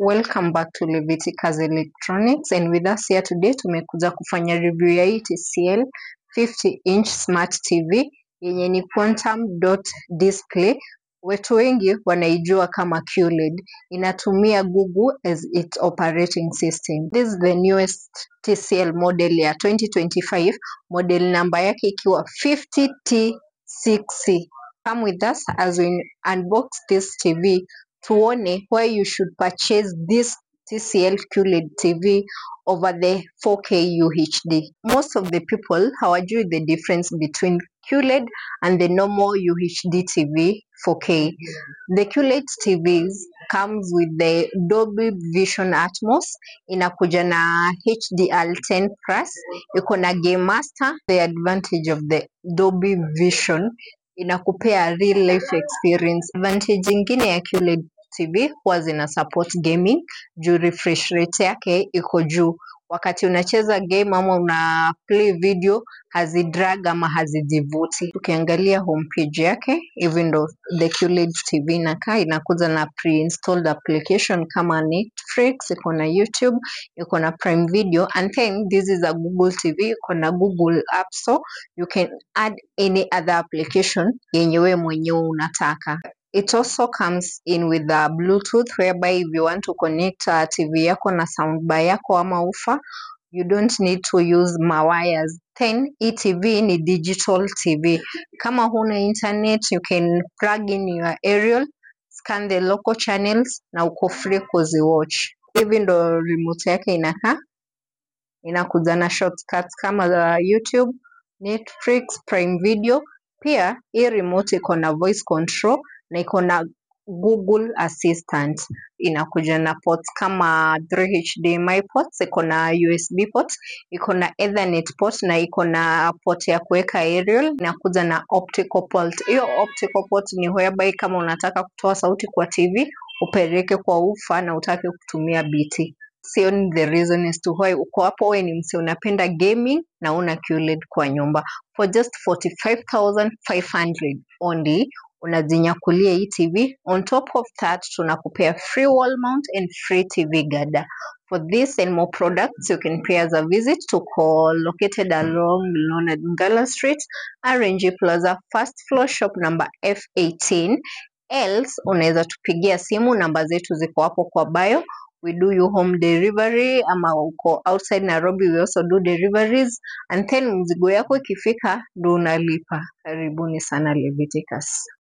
Welcome back to Leviticus Electronics and with us here today tumekuja kufanya review ya hii TCL 50 inch smart TV yenye ni quantum dot display. Watu wengi wanaijua kama QLED. Inatumia Google as its operating system. This is the newest TCL model ya 2025, model namba yake ikiwa 50T6C. Come with us as we unbox this TV tuone why you should purchase this TCL QLED TV over the 4K UHD. Most of the people hawajui the difference between QLED and the normal UHD TV 4K. The QLED TVs comes with the Dolby Vision Atmos, inakuja na HDR10 Plus, iko na Game Master. The advantage of the Dolby Vision inakupea real life experience. Advantage ingine ya QLED TV huwa zina support gaming juu refresh rate yake iko juu. Wakati unacheza game ama una play video hazidrag ama hazijivuti. Tukiangalia homepage yake, hivi ndo the QLED TV inakaa, inakuja na pre-installed application kama Netflix, iko na YouTube, iko na Prime Video and then this is a Google TV, iko na Google App Store. You can add any other application yenye wewe mwenyewe unataka. It also comes in with a Bluetooth whereby if you want to connect uh, TV yako na soundbar yako ama ufa, you don't need to use mawires. Then hii TV ni digital TV. Kama huna internet, you can plug in your aerial, scan the local channels na uko free kuziwatch. Hivi ndo remote yake inakaa, inakuja na shortcuts kama za YouTube, Netflix, Prime Video. Pia hii remote iko na voice control na iko na Google Assistant. Inakuja na ports kama 3 HDMI ports, iko na USB ports, iko na Ethernet port na iko na port ya kuweka aerial. Inakuja na optical port. Hiyo optical port ni whereby kama unataka kutoa sauti kwa TV upeleke kwa ufa na utake kutumia BT. Sioni the reason as to why uko hapo, wewe ni msi unapenda gaming na una QLED kwa nyumba. For just 45,500 only unajinyakulia hii TV. On top of that, tunakupea free wall mount and free TV guarder. For this and more products, you can pay us a visit to call located along Leonard Ngala Street, RNG Plaza, first floor, shop number F18. Else, unaweza tupigia simu, namba zetu ziko hapo kwa bio. We do you home delivery ama uko outside Nairobi, we also do deliveries and then mzigo yako ikifika ndo unalipa. Karibuni sana Leviticus.